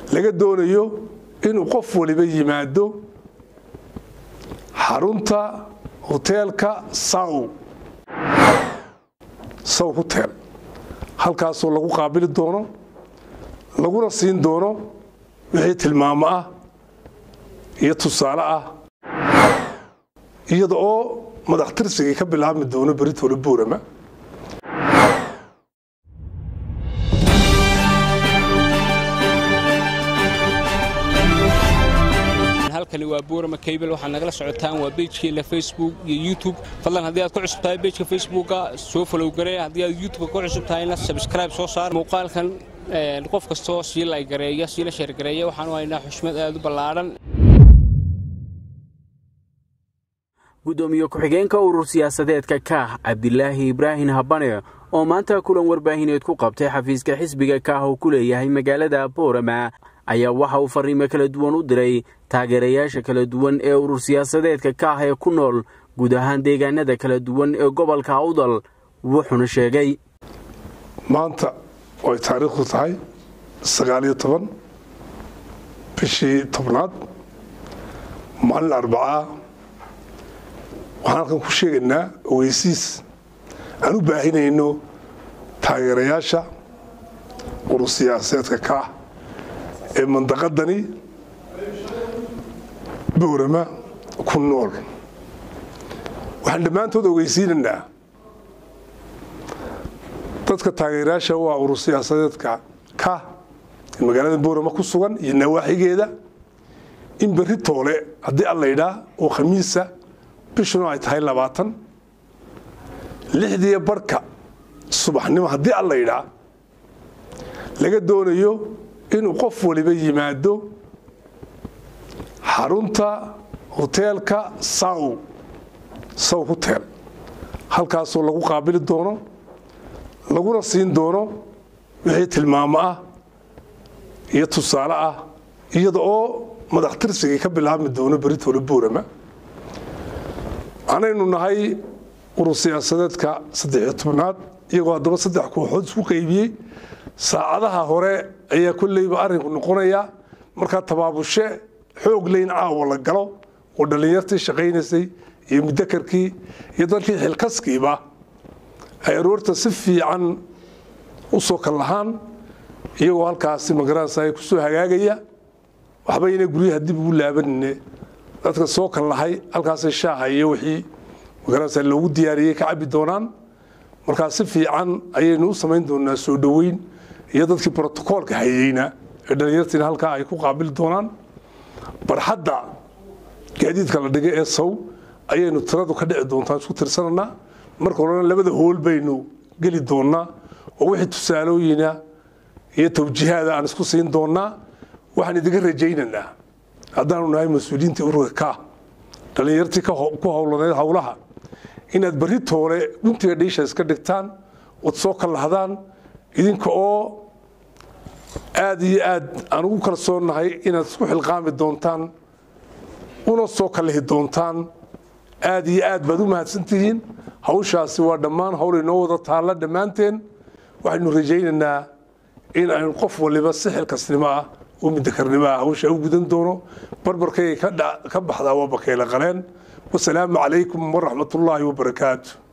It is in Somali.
laga doonayo inuu qof waliba yimaado xarunta hoteelka saw saw hotel halkaasoo lagu qaabili doono laguna siin doono wixii tilmaamo ah iyo tusaale ah iyada oo madax tirsigii ka bilaabmi doono beritole buurama halkani waa buurama kaybel waxaad nagala socotaan waa beejkeena facebook iyo youtube fadlan haddii aad ku cusub tahay beejka facebooka soo falow garee haddii aad youtubeka ku cusub tahayna sabscribe soo saar muuqaalkan qof kastoo sii laygareeya siila sheergareeya waxaanu haynaa xushmad aad u ballaadhan gudoomiye ku-xigeenka urur siyaasadeedka kaah cabdilaahi ibraahin habane oo maanta kulan warbaahineed ku qabtay xafiiska xisbiga kaah oo ku leeyahay magaalada boorama ayaa waxa uu fariimo kala duwan u diray taageerayaasha kala duwan ee urur siyaasadeedka kaah ee ku nool guud ahaan deegaanada kala duwan ee gobolka awdal wuxuuna sheegay maanta ay taariikhdu tahay sagaaliyo toban bishii tobnaad maalin arbacaa waxaan halkan ku sheegaynaa ogeysiis aan u baahinayno taageerayaasha urur siyaasadeedka kaah ee mandaqadani boorama ku nool waxaan dhammaantood ogeysiinaynaa dadka taageerayaasha waa urur siyaasadeedka ka ee magaalada boorama ku sugan iyo nawaaxigeeda in berri toole haddii alla yidhaa oo khamiisa bishuna ay tahay labaatan lixdiiyo barhka subaxnimo haddii alla yidhaa laga doonayo inuu qof waliba yimaado xarunta hoteelka saw saw hotel halkaasoo lagu qaabili doono laguna siin doono wixii tilmaamo ah iyo tusaale ah iyada oo madax tirsigii ka bilaabmi doono beritole buurama anaynu nahay urur siyaasadeedka saddexiyo tobnaad iyagoo haddaba saddex kooxood isku qaybiyey saacadaha hore ayaa kolleyba arrinku noqonaya markaa tabaabushe xoog leyn caawa la galo oo dhallinyartii shaqaynaysay iyo mudakarkii iyo dalkii xilkaskiiba ay aroorta si fiican u soo kal lahaan iyagoo halkaasi magaranaysa ay kusoo hagaagaya waxbayna guryaha dib ugu laabanine dadka soo kal lahay halkaasay shaaha iyo wixii magaranaysa loogu diyaariyey ka cabbi doonaan markaa si fiican ayaynu u samayn doonaa soo dhoweyn iyo dadkii brotocoolka hayeyna ee dhallinyartiina halkaa ay ku qaabili doonaan barxadda gaadiidka la dhigay ee saw ayaynu tiradu ka dhici doontaa isku tirsananaa marka horena labada hool baynu geli doonnaa oo wixii tusaalooyina iyo tawjiihaada aan isku siin doonnaa waxaan idinka rajaynaynaa haddaanu nahay mas-uuliyiintii ururka ka dhallinyartii ku howlaneed howlaha inaad berri toole guntiga dhiisha iska dhigtaan ood soo kallahdaan idinka oo aad iyo aad aan ugu kalsoonnahay inaad isku xilqaami doontaan una soo kallihi doontaan aad iyo aad baad u mahadsantihiin hawshaasi waa dhammaan hawl inoo wada taalla dhammaanteen waxaynu rajaynaynaa in aynu qof waliba si xilkasnimo ah oo midakarnimo ah hawsha u gudan doono barbarkayga ka baxdaa waa bakayla qaleen wasalaamu calaykum waraxmatullaahi wabarakaatu